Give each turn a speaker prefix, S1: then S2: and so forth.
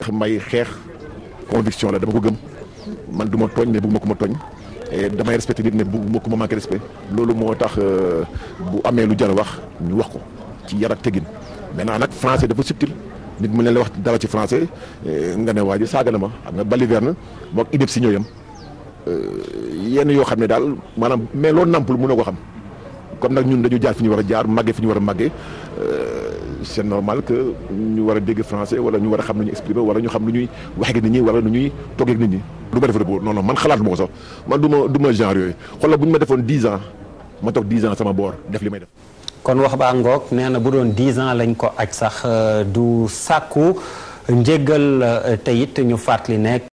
S1: tax may xeex conviction la dama ko gëm man du ma tooñ mais bëgguma ko ma tooñ et damay respecté nit mais bëgguma ko ma manqué respect loolu moo tax bu amee lu jar a wax ñu wax ko ci yar ak teggin maintenant nag français dafa subtil nit mu leen la wax dara ci français nga ne waa ji saaga na ma xam nga baliverne moom idée si ñooyam yenn yoo xam ne daal maanaam mais loolu nampul mënoo ko xam comme nag ñun dañu jaar fi ñu war a jaar màggee fi ñu war a màggee c'est normal que ñu war a dégg français wala ñu war a xam nu ñu exprimer wala ñu xam lu ñuy waxee ak nit ñi wala nu ñuy toogee ak nit ñi. du ma def rek non non man xalaat ma ko sax man du ma du ma genre yooyu xoolal bu ñu ma defoon dix ans ma toog dix ans sama boor def li may def.
S2: kon wax baa ngoog nee na bu doon dix ans lañ ko aj sax du sàkku njéggal te it ñu fàttali nekk.